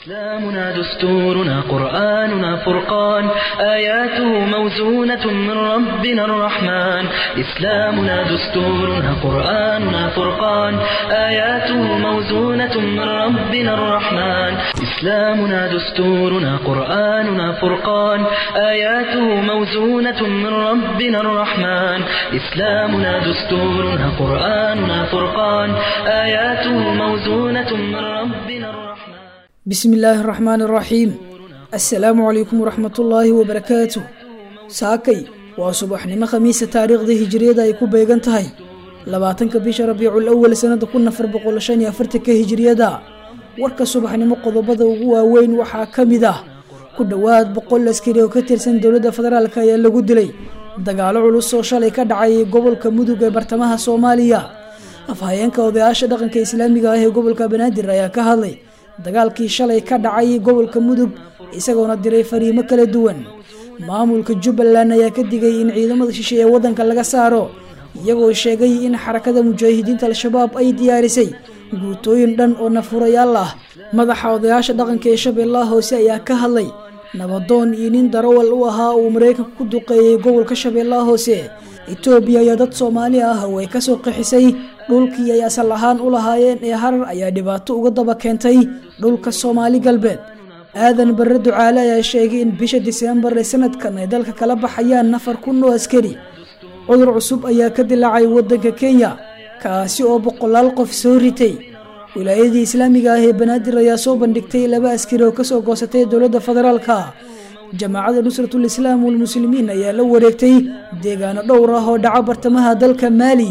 إسلامنا دستورنا قرآننا فرقان آياته موزونة من ربنا الرحمن إسلامنا دستورنا قرآننا فرقان آياته موزونة من ربنا الرحمن إسلامنا دستورنا قرآننا فرقان آياته موزونة من ربنا الرحمن إسلامنا دستورنا قرآننا فرقان آياته موزونة من ربنا الرحمن bismi illaahi araxmaan araxiim assalaamu calaykum waraxmatullaahi wabarakaatu saakay waa subaxnimo khamiisa taariikhda hijiriyada ay ku beegan tahay labaatanka bisha rabiicul awal sanada kun afar boqol shan iyo afartanka hijiriyada warka subaxnimo qodobada ugu waaweyn waxaa ka mid ah ku dhowaad boqol askari oo ka tirsan dowladda federaalk ayaa lagu dilay dagaalo culus oo shalay ka dhacay gobolka mudug ee bartamaha soomaaliya afhayeenka odayaasha dhaqanka islaamiga ah ee gobolka banaadir ayaa ka hadlay dagaalkii shalay ka dhacay gobolka mudug isagoona diray fariimo kala duwan maamulka jubbaland ayaa ka digay in ciidamada shishe ee waddanka laga saaro iyagoo sheegay in xarakada mujaahidiinta al-shabaab ay diyaarisay guutooyin dhan oo nafurayaal ah madaxa odayaasha dhaqanka ee shabeellaha hoose ayaa ka hadlay nabadoon iyo nin darawal u ahaa uu maraykanka ku duqeeyey gobolka shabeellaha hoose etoobiya iyo dad soomaali ah oo ay kasoo qixisay dhulkii ay asal ahaan u lahaayeen ee harar ayaa dhibaato uga daba keentay dhulka soomaali galbeed aadan barre ducaale ayaa sheegay in bisha diseembar ee sanadkan ay dalka kala baxayaan nafar kun oo askari cudur cusub ayaa ka dilaacay waddanka kenya kaasi oo boqolaal qof soo ritay wilaayadii islaamiga ah ee banaadir ayaa soo bandhigtay laba askari oo kasoo goosatay dowladda federaalka jamaacada nusratul islaam walmuslimiin ayaa la wareegtay deegaano dhowr ah oo dhaca bartamaha dalka maali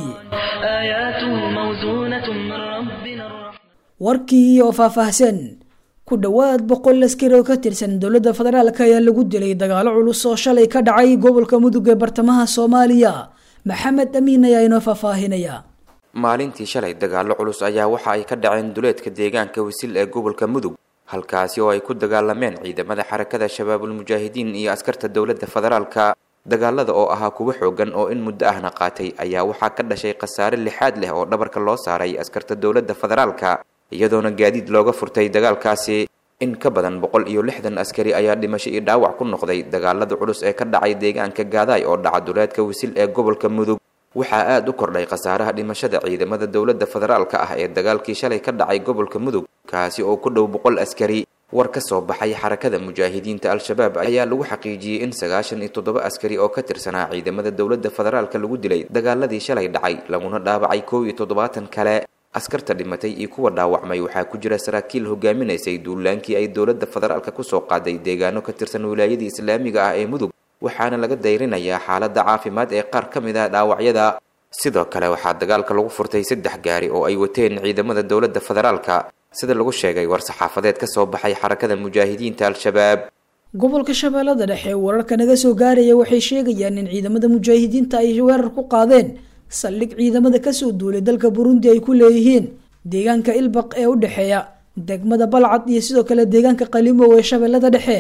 آياته موزونة من ربنا الرحمن warkii oo faahfaahsan ku dhowaad boqol askari oo ka tirsan dowladda federaalk ayaa lagu dilay dagaalo culus oo shalay ka dhacay gobolka mudug ee bartamaha soomaaliya maxamed amiin ayaa inoo faahfaahinaya maalintii shalay dagaallo culus ayaa waxa ay ka dhaceen duleedka deegaanka wisil ee gobolka mudug halkaasi oo ay ku dagaalameen ciidamada xarakada shabaabul mujaahidiin iyo askarta dowladda federaalka dagaalada oo ahaa kuwa xoogan oo in muddo ahna qaatay ayaa waxaa ka dhashay khasaare lixaad leh oo dhabarka loo saaray askarta dowladda federaalka iyadoona gaadiid looga furtay dagaalkaasi in ka badan boqol iyo lixdan askari ayaa dhimasho iyo dhaawac ku noqday dagaalada culus ee ka dhacay deegaanka gaadaay oo dhaca duleedka wisil ee gobolka mudug waxaa aada u kordhay khasaaraha dhimashada ciidamada dowladda federaalka ah ee dagaalkii shalay ka dhacay gobolka mudug kaasi oo ku dhow boqol askari war ka soo baxay xarakada mujaahidiinta al-shabaab ayaa lagu xaqiijiyey in sagaashan iyo toddoba askari oo ka tirsanaa ciidamada dowladda federaalka lagu dilay dagaaladii shalay dhacay laguna dhaawacay kow iyo toddobaatan kale askarta dhimatay iyo kuwa dhaawacmay waxaa ku jira saraakiil hogaaminaysay duulaankii ay dowladda federaalka kusoo qaaday deegaano ka tirsan wilaayadii islaamiga ah ee mudug waxaana laga dayrinayaa xaaladda caafimaad ee qaar ka mid ah dhaawacyada sidoo kale waxaa dagaalka lagu furtay saddex gaari oo ay wateen ciidamada dowladda federaalka sida lagu sheegay war saxaafadeed ka soo baxay xarakada mujaahidiinta al-shabaab gobolka shabeellada dhexe wararka naga soo gaaraya waxay sheegayaan in ciidamada mujaahidiinta ay weerar ku qaadeen saldhig ciidamada kasoo duulay dalka burundi ay ku leeyihiin deegaanka ilbaq ee u dhexeeya degmada balcad iyo sidoo kale deegaanka qalimow ee shabeellada dhexe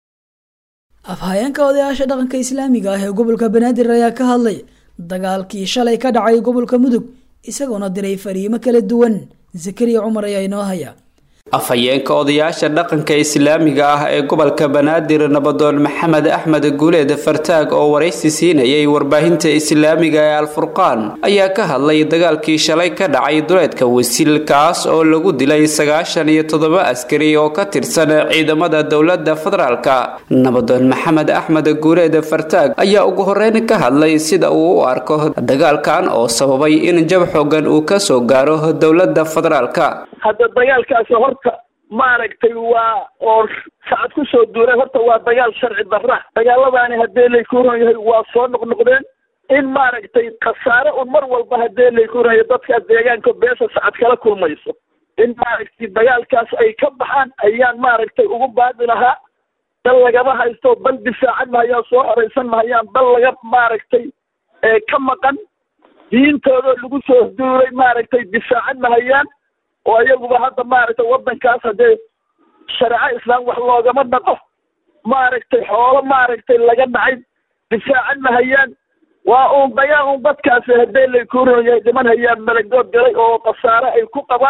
afhayeenka odayaasha dhaqanka islaamiga ah ee gobolka banaadir ayaa ka hadlay dagaalkii shalay ka dhacay gobolka mudug isagoona diray fariimo kala duwan zakariya cumar ayaa inoo haya afhayeenka odayaasha dhaqanka islaamiga ah ee gobolka banaadir nabadoon maxamed axmed guuleed fartaag oo waraysi siinayay warbaahinta islaamiga ee alfurqaan ayaa ka hadlay dagaalkii shalay ka dhacay duleedka wasiil kaas oo lagu dilay sagaashan iyo toddoba askari oo ka tirsan ciidamada dowladda federaalka nabadoon maxamed axmed guuleed fartaag ayaa ugu horeyn ka hadlay sida uu u arko dagaalkan oo sababay in jab xoogan uu kasoo gaaro dowladda federaalka hadda dagaalkaasi horta maaragtay waa oo sacad ku soo duuray horta waa dagaal sharci darra dagaaladaani haddee layku ron yahay waa soo noqnoqdeen in maaragtay khasaare un mar walba haddee layku ron yahay dadkaas deegaanka beesha sacad kala kulmayso in maaragtay dagaalkaas ay ka baxaan ayaan maaragtay ugu baadi lahaa dal lagama haysto bal difaacan mahayaan soo horeysan mahayaan bal laga maaragtay ka maqan diintoodoo lagu soo duuray maaragtay difaacan mahayaan oo iyaguba hadda maaragtay waddankaas haddee shareeco islaam wax loogama dhaqo maaragtay xoolo maaragtay laga dhacay difaacan mahayaan waa uun dagaal un dadkaasi haddee laykuuron yahay dhiman hayaan malagood galay oo khasaare ay ku qabaan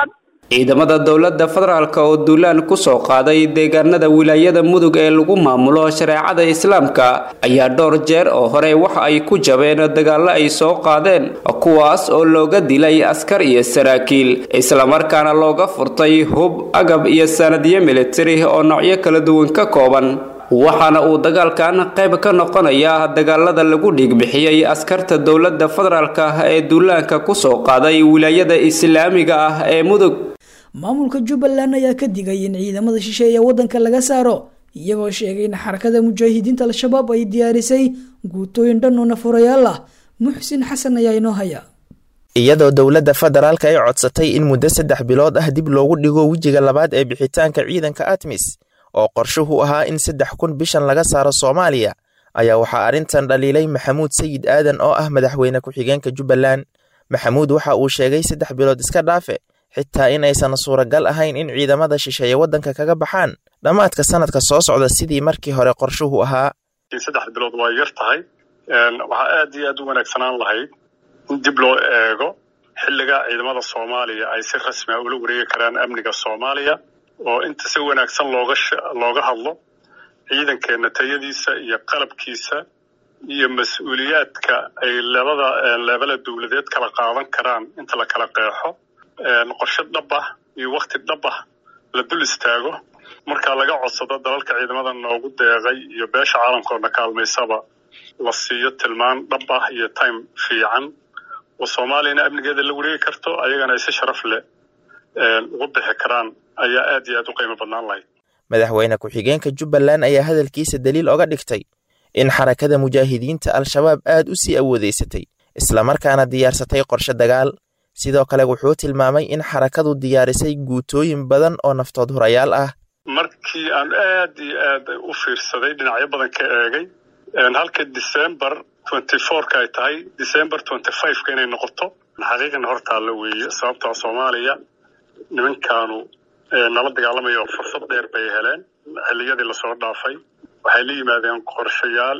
ciidamada dowladda federaalk oo duulaan kusoo qaaday deegaanada wilaayada mudug ee lagu maamulo shareecada islaamka ayaa dhowr jeer oo hore waxa ay ku jabeen dagaallo ay soo qaadeen kuwaas oo looga dilay askar iyo saraakiil islamarkaana looga furtay hub agab iyo sanadyo militari oo noocyo kala duwan ka kooban waxaana uu dagaalkan qayb ka noqonayaa dagaalada lagu dhiigbixiyey askarta dowladda federaalk ah ee duulaanka kusoo qaaday wilaayada islaamiga ah ee mudug maamulka jubbaland ayaa ka digay in ciidamada shisheeye waddanka laga saaro iyagoo sheegay in xarakada mujaahidiinta al-shabaab ay diyaarisay guutooyin dhan oo nafurayaal ah muxsin xasan ayaa inoo haya iyadoo dowladda federaalka ay codsatay in muddo saddex bilood ah dib loogu dhigo wejiga labaad ee bixitaanka ciidanka atmis oo qorshuhu ahaa in saddex kun bishan laga saaro soomaaliya ayaa waxaa arrintan dhaliilay maxamuud sayid aadan oo ah madaxweyne ku-xigeenka jubbaland maxamuud waxa uu sheegay saddex bilood iska dhaafe xitaa in aysan suuragal ahayn in ciidamada shisheeye waddanka kaga baxaan dhammaadka sanadka soo socda sidii markii hore qorshuhu ahaa saddex bilood waa yar tahay waxaa aad iyo aad u wanaagsanaan lahayd in dib loo eego xilliga ciidamada soomaaliya ay si rasmi a ula wareegi karaan amniga soomaaliya oo inta si wanaagsan looga looga hadlo ciidankeenna tayadiisa iyo qalabkiisa iyo mas-uuliyaadka ay labada leebala dowladeed kala qaadan karaan inta la kala qeexo qorshe dhab ah iyo wakti dhab ah la dul istaago markaa laga codsado dalalka ciidamada noogu deeqay iyo beesha caalamkoodna kaalmaysaba la siiyo tilmaan dhab ah iyo time fiican oo soomaaliyana amnigeeda la wareegi karto ayagana ay si sharaf leh ugu bixi karaan ayaa aad iyo aad u qiimo badnaan lahayd madaxweyne ku-xigeenka jubbaland ayaa hadalkiisa daliil oga dhigtay in xarakada mujaahidiinta al-shabaab aad u sii awoodeysatay islamarkaana diyaarsatay qorshe dagaal sidoo kale wuxuu tilmaamay in xarakadu diyaarisay guutooyin badan oo naftood hurayaal ah markii aan aad iyo aad u fiirsaday dhinacyo badan ka eegay halka december twenty fourka ay tahay december twenty fiveka inay noqoto xaqiiqana hortaalla weeye sababtaa soomaaliya nimankaanu nala dagaalamaya oo fursad dheer bay heleen xilliyadii lasoo dhaafay waxay la yimaadeen qorshayaal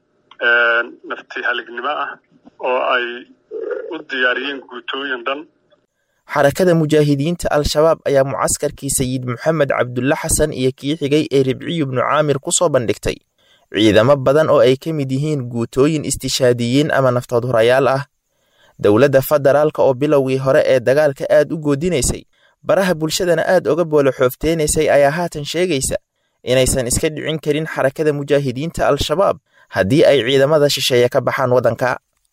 nafti halignimo ah oo ay u diyaariyeen guutooyin dhan xarakada mujaahidiinta al-shabaab ayaa mucaskarkii sayid maxamed cabdulle xasan iyo kii xigay ee ribciyu bnu caamir ku soo bandhigtay ciidamo badan oo ay ka mid yihiin guutooyin istishaadiyiin ama naftood hurayaal ah dowladda federaalka oo bilowgii hore ee dagaalka aad u goodinaysay baraha bulshadana aad oga boolo xoofteynaysay ayaa haatan sheegaysa inaysan iska dhicin karin xarakada mujaahidiinta al-shabaab haddii ay ciidamada shisheeye ka baxaan waddanka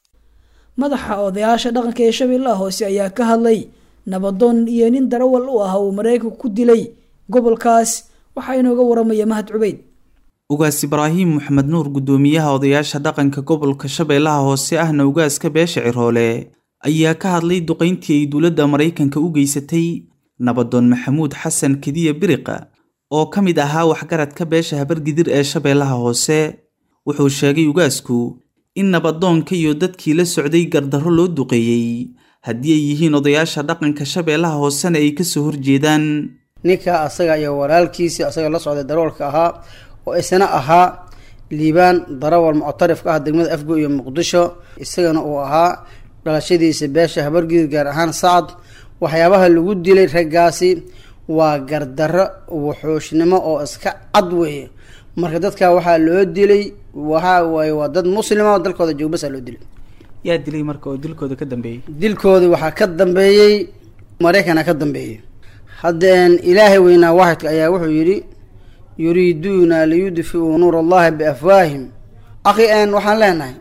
madaxa odayaasha dhaqanka ee shabeellaha hoose ayaa ka hadlay nabadoon iyo nin darawal u ah uu maraykanka ku dilay gobolkaas waxaa inooga waramaya mahad cubeyd ugaas ibraahim maxamed nuur guddoomiyaha odayaasha dhaqanka gobolka shabeellaha hoose ahna ugaaska beesha ciroole ayaa ka hadlay duqayntii ay dowladda maraykanka u geysatay nabadoon maxamuud xasan kediya biriqa oo ka mid ahaa waxgaradka beesha habargidir ee shabeellaha hoose wuxuu sheegay ugaasku in nabadoonka iyo dadkii la socday gardarro loo duqeeyey haddii ay yihiin odayaasha dhaqanka shabeellaha hoosena ay kasoo horjeedaan ninka asaga iyo walaalkiisii asaga la socday daroolka ahaa oo isna ahaa liibaan darawal muctarifka ah degmada afgo iyo muqdisho isagana uu ahaa dhalashadiisa beesha habargidir gaar ahaan sacad waxyaabaha lagu dilay raggaasi waa gardarro wuxuushnimo oo iska cad weeye marka dadka waxaa loo dilay waxa waaye waa dad muslima oo dalkooda joogbasa loo dilay yaa dilay marka oo dilkooda ka dambeeyey dilkoodi waxaa ka dambeeyey maraykana ka dambeeyey haddeen ilaahay weynaa waaxidka ayaa wuxuu yidhi yuriiduuna liyudfiuu nuur allahi biafwaahim akhi n waxaan leenahay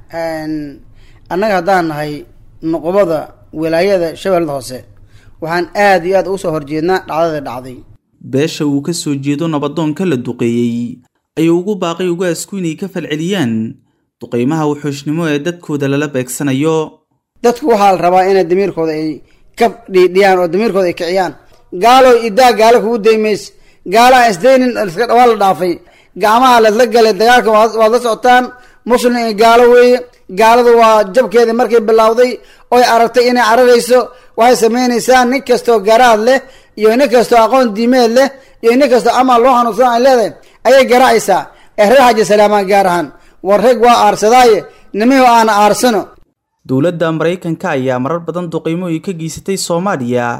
annaga haddaan nahay noqobada wilaayada shabeellada hoose waxaan aada iyo aad ugu soo horjeednaa dhacdada dhacday beesha uu ka soo jeedo nabadoonka la duqeeyey ayuu ugu baaqay ugaasku inay ka falceliyaan duqeymaha wuxuushnimo ee dadkooda lala beegsanayo dadku waxaa la rabaa inay damiirkooda ay ka dhiidhiyaan oo damiirkooda ay kiciyaan gaalo idaa gaalo kugu daymays gaalo aan isdaynin waa la dhaafay gacmaha lasla galay dagaalka waad la socotaan muslim iyo gaalo weeye gaaladu waa jabkeeda markay bilowday oy aragtay inay cararayso waxay samaynaysaa nin kastoo garaad leh iyo nin kastoo aqoon diimeed leh iyo nin kastoo amal loo xanuunsan ay leedahay ayay garaacaysaa ee reer xaji salaamaan gaar ahaan war reg waa aarsadaaye nimihu aana aarsano dowladda maraykanka ayaa marar badan duqeymo ay ka geysatay soomaaliya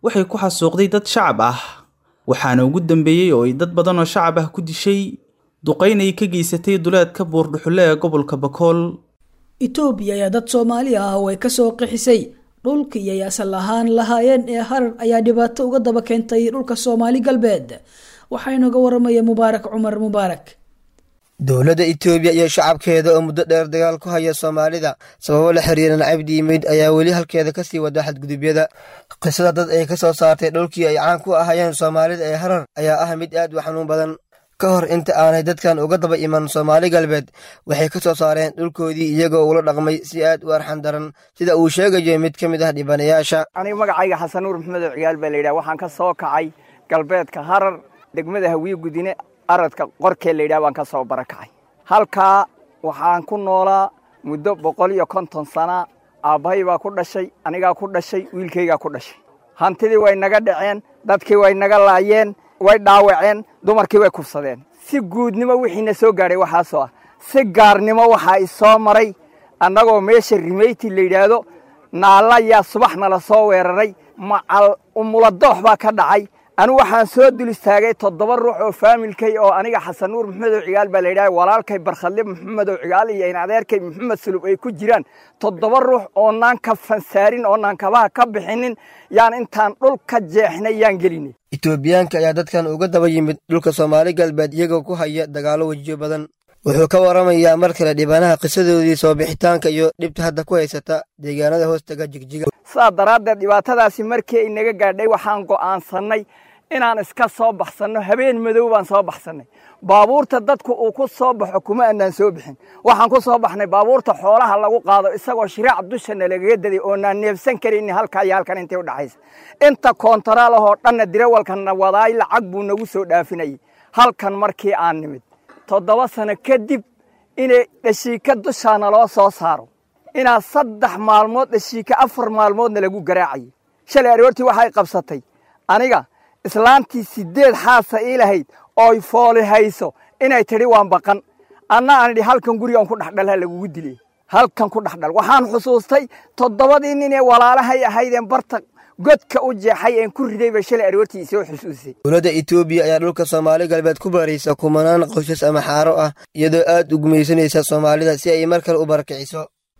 waxay ku xasuuqday dad shacab ah waxaana ugu dambeeyey oo ay dad badan oo shacab ah ku dishay duqayn ay ka geysatay duleedka buurdhuxulle ee gobolka bakool itoobiya ayaa dad soomaali ah oo ay kasoo qixisay dhulkii ay asal ahaan lahaayeen ee harar ayaa dhibaato uga daba keentay dhulka soomaali galbeed waxaa inooga waramaya mubaarak cumar mubaarak dowladda itoobiya iyo shacabkeeda oo muddo dheer dagaal ku haya soomaalida sababo la xiriira nacab diimeyd ayaa weli halkeeda kasii wada xadgudubyada qisada dad ay ka soo saartay dhulkii ay caan ku ahayeen soomaalida ee harar ayaa ah mid aad u xanuun badan ka hor inta aanay dadkan uga daba iman soomaali galbeed waxay ka soo saareen dhulkoodii iyagoo ula dhaqmay si aad u arxan daran sida uu sheegayo mid ka mid ah dhibanayaasha aniga magacayga xasan nuur maxamed oo ciyaal baa layidhaha waxaan ka soo kacay galbeedka harar degmada hawiye gudine aradka qorkee layidhaha baan ka soo barakacay halkaa waxaan ku noolaa muddo boqol iyo konton sana aabbahay baa ku dhashay anigaa ku dhashay wiilkaygaa ku dhashay hantidii way naga dhaceen dadkii way naga laayeen way dhaawaceen dumarkii way kufsadeen si guudnimo wixiina soo gaadhay waxaasoo ah si gaarnimo waxaa isoo maray annagoo meesha rimeyti la yidhaahdo naalla yaa subax nala soo weeraray macal umuladoox baa ka dhacay anigu waxaan soo dul istaagay toddoba ruux oo faamilkay oo aniga xasan nuur maxamed oo cigaal baa layidhaha walaalkay barkhadle maxamed oo cigaal iyo in adeerkay maxamed sulub ay ku jiraan toddoba ruux oonaan ka fansaarin oonaan kabaha ka bixinin yaan intaan dhul ka jeexnay yaan gelinay itoobiyaanka ayaa dadkan uga daba yimid dhulka soomaali galbeed iyagoo ku haya dagaallo wejiyo badan wuxuu ka waramayaa mar kale dhibanaha qisadoodii soo bixitaanka iyo dhibta hadda ku haysata deegaanada hoostaga jigjiga sidaa daraaddeed dhibaatadaasi markii ay naga gaadhay waxaan go'aansannay inaan iska soo baxsanno habeen madow baan soo baxsannay baabuurta dadku uu ku soo baxo kuma annaan soo bixin waxaan ku soo baxnay baabuurta xoolaha lagu qaado isagoo shiraac dushana lagaga daday oonaan neefsan karayni halkaa iyo halkan intay u dhaxaysa inta koontaraal ahoo dhanna dirawalkanna wadaay lacag buu nagu soo dhaafinayay halkan markii aan nimid toddoba sano kadib inay dhashiika dushaana loo soo saaro inaa saddex maalmood dhashiika afar maalmoodna lagu garaacayay shalay aroortii waxay qabsatay aniga islaantii siddeed xaasa ii lahayd ooy fooli hayso inay tidhi waan baqan anna aan idhi halkan gurigaan ku dhexdhalha lagugu dilay halkan ku dhexdhal waxaan xusuustay toddobadii nin ee walaalahay ahaydeen barta godka u jeexay een ku riday bay shalay aroortii isoo xusuusay dowladda itoobiya ayaa dhulka soomaali galbeed ku baraysa kumanaan qoysas ama xaaro ah iyadoo aad u gumaysanaysa soomaalida si ay mar kale u barakiciso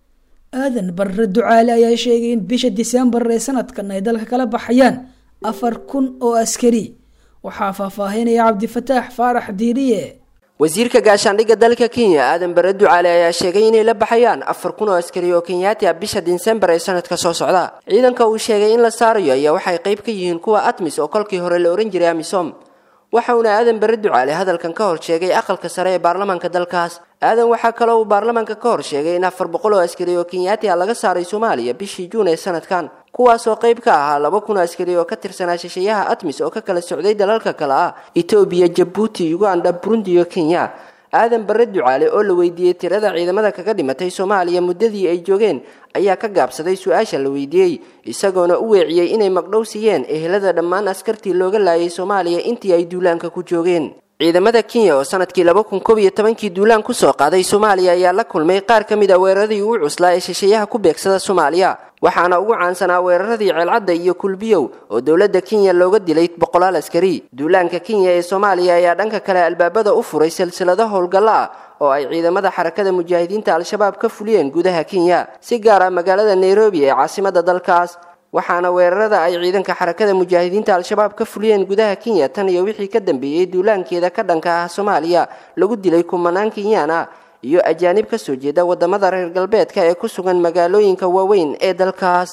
aadan barre ducaale ayaa sheegay in bisha diseembar ee sanadkan ay dalka kala baxayaan afar kun oo askari waxaa faahfaahinaya cabdifataax faarax diiriye wasiirka gaashaandhigga dalka kenya aadan bare ducaale ayaa sheegay inay la baxayaan afar kun oo askari oo kenyaati ah bisha disembar ee sanadka soo socda ciidanka uu sheegay in la saarayo ayaa waxay qayb ka yihiin kuwa atmis oo kolkii hore la ohan jiray amisom waxauna aadan bare ducaale hadalkan ka hor sheegay aqalka sare ee baarlamaanka dalkaas aadan waxaa kaloo uu baarlamaanka ka hor sheegay in afar boqol oo askari oo kenyaati ah laga saaray soomaaliya bishii juun ee sanadkan kuwaasoo qayb ka ahaa laba kun oo askari oo ka tirsanaa shisheeyaha atmis oo ka kala socday dalalka kale ah etoobiya jabuuti uganda burundi iyo kenya aadan bare ducaale oo la weydiiyey tirada ciidamada kaga dhimatay soomaaliya muddadii ay joogeen ayaa ka gaabsaday su-aasha la weydiiyey isagoona u weeciyey inay magdhow siiyeen ehelada dhammaan askartii looga laayay soomaaliya intii ay duulaanka ku joogeen ciidamada kenya oo sanadkii laba kun koob iyo tobankii duulaan kusoo qaaday soomaaliya ayaa la kulmay qaar ka mid a weeraradii ugu cuslaa ee shisheeyaha ku beegsada soomaaliya waxaana ugu caansanaa weeraradii ceelcadda iyo kulbiyow oo dowladda kenya looga dilay boqolaal askari duulaanka kenya ee soomaaliya ayaa dhanka kale albaabada u furay silsilado howlgallo ah oo ay ciidamada xarakada mujaahidiinta al-shabaab ka fuliyeen gudaha kenya si gaar ah magaalada nairobi ee caasimada dalkaas waxaana weerarada ay ciidanka xarakada mujaahidiinta al-shabaab ka fuliyeen gudaha kenya tan iyo wixii ka dambeeyey duulaankeeda ka dhanka ah soomaaliya lagu dilay kumanaan kenyaan ah iyo ajaanib ka soo jeeda wadamada reer galbeedka ee ku sugan magaalooyinka waaweyn ee dalkaas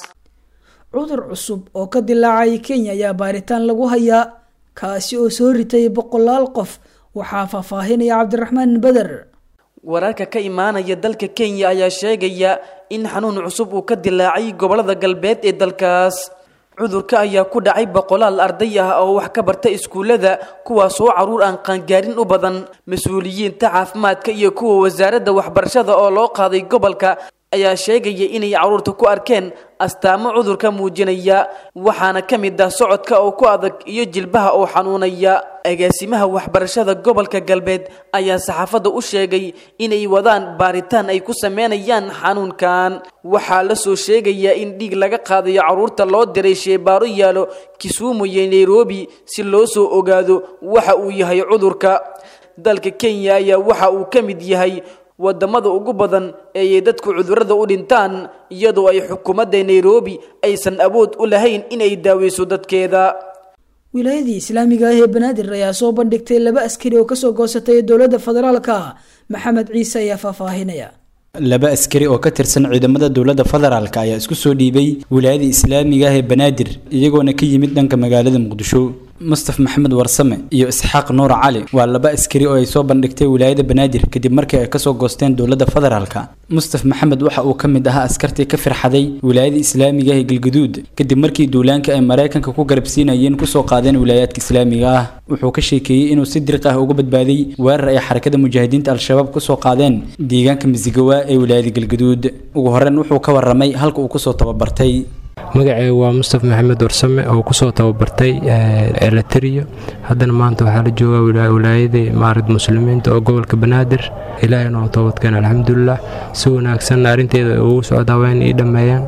cudur cusub oo ka dilaacay kenya ayaa baaritaan lagu hayaa kaasi oo soo ritay boqolaal qof waxaa faahfaahinaya cabdiraxmaan beder wararka ka imaanaya dalka kenya ayaa sheegaya in xanuun cusub uu ka dilaacay gobolada galbeed ee dalkaas cudurka ayaa ku dhacay boqolaal arday ah oo wax ka barta iskuullada kuwaasoo caruur aan qaangaarin u badan mas-uuliyiinta caafimaadka iyo kuwa wasaaradda waxbarashada oo loo qaaday gobolka ayaa sheegaya inay caruurta ku arkeen astaamo cudurka muujinaya waxaana ka mid ah socodka oo ku adag iyo jilbaha oo xanuunaya agaasimaha waxbarashada gobolka galbeed ayaa saxaafadda u sheegay inay wadaan baaritaan ay ku sameynayaan xanuunkan waxaa la soo sheegayaa in dhiig laga qaadayo caruurta loo diray sheebaaro yaalo kisumu iyo nairobi si loo soo ogaado waxa uu yahay cudurka dalka kenya ayaa waxa uu ka mid yahay wadamada ugu badan ee ay dadku cudurrada u dhintaan iyadoo ay xukuumadda nairobi aysan awood u lahayn inay daaweyso dadkeeda wilaayadii islaamiga ah ee banaadir ayaa soo bandhigtay laba askari oo kasoo goosatay dowladda federaalka maxamed ciise ayaa faahfaahinaya laba askari oo ka tirsan ciidamada dowladda federaalk ayaa isku soo dhiibay wilaayada islaamiga ah ee banaadir iyagoona ka yimid dhanka magaalada muqdisho mustaf maxamed warsame iyo isxaaq nuur cali waa laba askari oo ay soo bandhigtay wilaayada banaadir kadib markii ay kasoo goosteen dowladda federaalka mustaf maxamed waxa uu ka mid ahaa askartii ka firxaday wilaayada islaamiga ah ee galgaduud kadib markii duulaanka ay maraykanka ku garabsiinayeen kusoo qaadeen wilaayaadka islaamiga ah wuxuu ka sheekeeyey inuu si diriq ah uga badbaaday weerar ay xarakada mujaahidiinta al-shabaab kusoo qaadeen deegaanka misigawa ee wilaayada galgaduud ugu horreyn wuxuu ka waramay halka uu kusoo tababartay magacayga waa mustaf maxamed warsame oo kusoo tababartay eleteriyo haddana maanta waxaa la joogaa wilaayadii maarad muslimiinta oo gobolka banaadir ilaahayna oo toobadkeen alxamdulilah si wanaagsan arrinteeda ugu socdaa waa in ii dhammeeyaan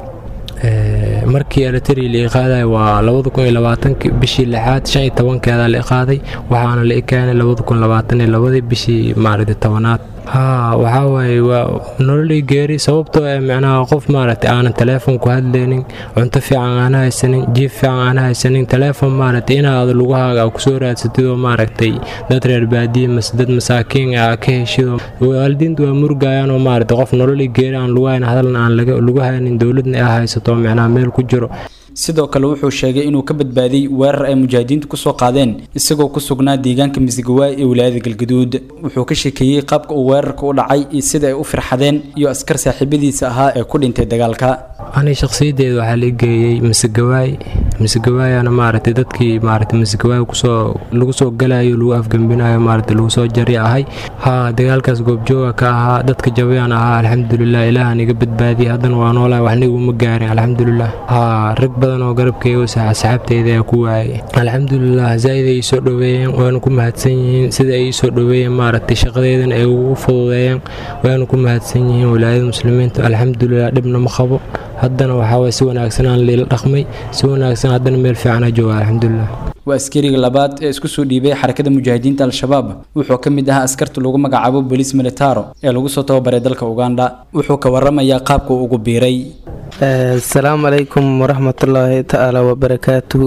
markii eleteri la iqaaday waa bishii lixaad shan iyo tobankeeda la iqaaday waxaana la ikeenay labadii bishii maaragtay tobanaad haa waxaa waaye waa nololii geeri sababtoo ee micnaha qof maaragtay aanan teleefon ku hadlaynin cunto fiican aana haysanin jiif fiican aana haysanin teleefon maaragtay inaad lugahaaga kusoo raadsatidoo maaragtay dad reer baadiye mase dad masaakiin ah ka heshido waalidiintu waa murgayaanoo maaragtay qof nololii geeri aan lugu hayn hadalna aan lagu haynin dowladna ay haysato micnaha meel ku jiro sidoo kale wuxuu sheegay inuu ka badbaaday weerar ay mujaahidiintu kusoo qaadeen isagoo ku sugnaa deegaanka misigawaay ee wilaayada galgaduud wuxuu ka sheekeeyey qaabka uu weerarka u dhacay iyo sida ay u firxadeen iyo askar saaxiibadiisa ahaa ee ku dhintay dagaalka ani shakhsiyadeeda waxaa la geeyey misigawaay misigawaayana maaragtay dadkii maaragtay misigawaay kusoo lagu soo galayo lagu afgembinayo maaragtay lagu soo jari ahay haa dagaalkaas goobjooga ka ahaa dadka jabayaan ahaa alxamdulilah ilaahan iga badbaadiyay haddana waa noolahay waxna iguma gaarin alxamdulilah haa rag badan oo garabkeyga saxaabteyda ayaa ku waayay alxamdulilah zaaid ay soo dhoweeyeen waana ku mahadsan yihiin sida ay soo dhoweeyeen maaragtay shaqadeedan ay ugu fududeeyeen waana ku mahadsan yihiin wilaayada muslimiinta alxamdulilah dhibna ma qabo haddana waxaa waye si wanaagsan aan liila dhaqmay si wanaagsan haddana meel fiican jooga alxamdulilah waa askariga labaad ee isku soo dhiibay xarakada mujaahidiinta al-shabaab wuxuu ka mid ahaa askarta lagu magacaabo bolis militaro ee lagu soo tababaray dalka uganda wuxuu ka waramayaa qaabka uu ugu biiray asalaamu calaykum waraxmatullaahi tacaala wabarakaatuhu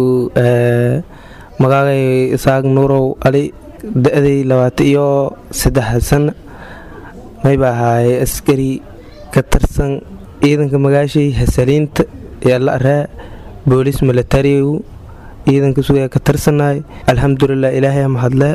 magaagay isaaq nuurow ali da-day labaatan iyo saddex sana mayba ahaaye askari ka tirsan ciidanka magaashay hasaliinta ee la araa boolis militarigu ciidanka sugaa ka tirsanaay alxamdulilah ilaahay mahadle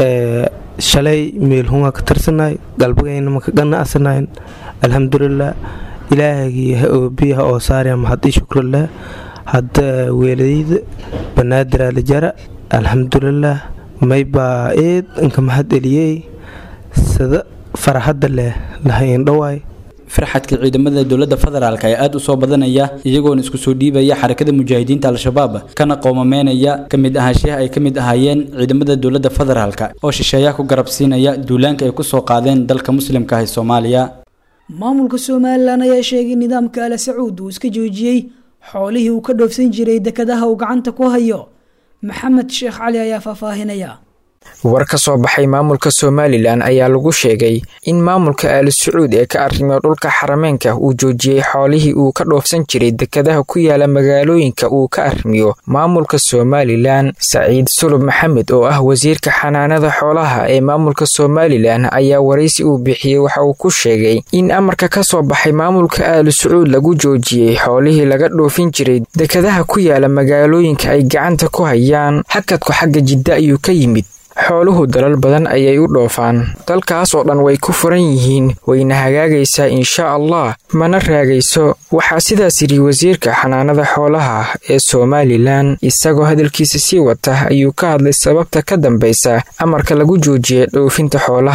shalay meelhunga ka tirsanaay galbagayna maka ganacsanaayn alxamdulilah ilaahagii ha oobiyaha oo saarya mahad i shukrillah hadda weeladayda banaadir alijara alxamdulilah maybaa eed inka mahad eliyey sida faraxadda leh lahaindhawaay farxadka ciidamada dowladda federaalk ayaa aada u soo badanaya iyagoona isku soo dhiibaya xarakada mujaahidiinta al-shabaab kana qoomameynaya ka mid ahaanshiyaha ay ka mid ahaayeen ciidamada dowladda federaalk oo shisheeyaha ku garab siinaya duulaanka ay kusoo qaadeen dalka muslimka ah ee soomaaliya maamulka somalilan ayaa sheegay nidaamka ala sacuud uu iska joojiyey xoolihii uu ka dhoofsan jiray dekadaha uu gacanta ku hayo maxamed sheekh cali ayaa faahfaahinaya war ka soo baxay maamulka somalilan ayaa lagu sheegay in maamulka aali sacuud ee ka arrimiyo dhulka xarameenka uu joojiyey xoolihii uu ka dhoofsan jiray dekadaha ku yaala magaalooyinka uu ka arrimiyo maamulka somalilan saciid sulub maxamed oo ah wasiirka xanaanada xoolaha ee maamulka somalilan ayaa waraysi uu bixiyey waxa uu ku sheegay in amarka ka soo baxay maamulka aali sacuud lagu joojiyey xoolihii laga dhoofin jiray dekadaha ku yaala magaalooyinka ay gacanta ku hayaan xakadku xagga jidda ayuu ka yimid xooluhu dalal badan ayay u dhoofaan dalkaas oo dhan way ku furan yihiin wayna hagaagaysaa insha allah mana raagayso waxaa sidaas yidhi wasiirka xanaanada xoolaha ee somalilan isagoo hadalkiisa sii wata ayuu ka hadlay sababta ka dambaysa amarka lagu joojiyay dhoofinta xoolaha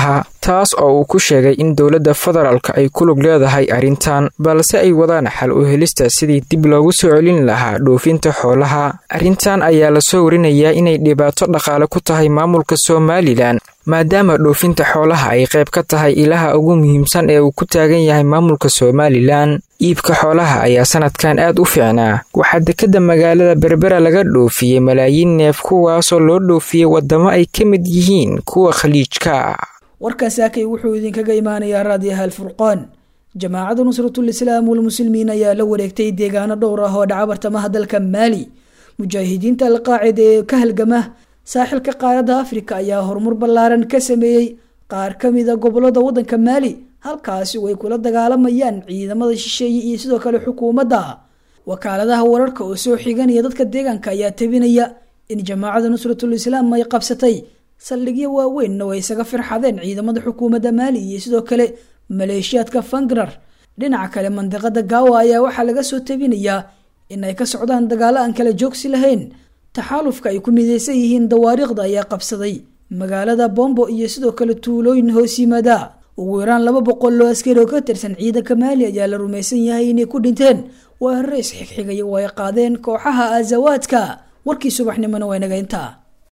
taas oo uu ku sheegay in dowladda federaalka ay ku lug leedahay arrintan balse ay wadaan xal u helista sidii dib loogu soo celin lahaa dhoofinta xoolaha arrintan ayaa lasoo warinayaa inay dhibaato dhaqaale ku tahay maamulka somalilan maadaama dhoofinta xoolaha ay qayb ka tahay ilaha ugu muhiimsan ee uu ku taagan yahay maamulka somalilan iibka xoolaha ayaa sanadkan aad u fiicnaa waxaa dekadda magaalada berbera laga dhoofiyey malaayiin neef kuwaasoo loo dhoofiyey waddamo ay ka mid yihiin kuwa khaliijka warkaas akay wuxuu idinkaga imaanayaa raadiyaha alfurqaan jamaacadda nusratul islaam walmuslimiin ayaa la wareegtay deegaano dhowr ah oo dhaca bartamaha dalka maali mujaahidiinta alqaacida ee ka halgama saaxilka qaaradda afrika ayaa horumar ballaaran ka sameeyey qaar ka mida gobolada waddanka maali halkaasi way kula dagaalamayaan ciidamada shisheeye iyo sidoo kale xukuumadda wakaaladaha wararka oo soo xiganaya dadka deegaanka ayaa tabinaya in jamaacada nusratul islaam ay qabsatay saldhigyo waaweynna way isaga firxadeen ciidamada xukuumadda maali iyo sidoo kale maleeshiyaadka fangrar dhinaca kale mandiqada gaawa ayaa waxaa laga soo tabinayaa in ay ka socdaan dagaalo aan kala joogsi lahayn taxaalufka ay ku midaysan yihiin dawaariikhda ayaa qabsaday magaalada bombo iyo sidoo kale tuulooyin hoos yimaada ugu yaraan laba boqol oo askari oo ka tirsan ciidanka maali ayaa la rumaysan yahay inay ku dhinteen weeraro isxigxigaya oo ay qaadeen kooxaha azawaadka warkii subaxnimona waa inaga intaa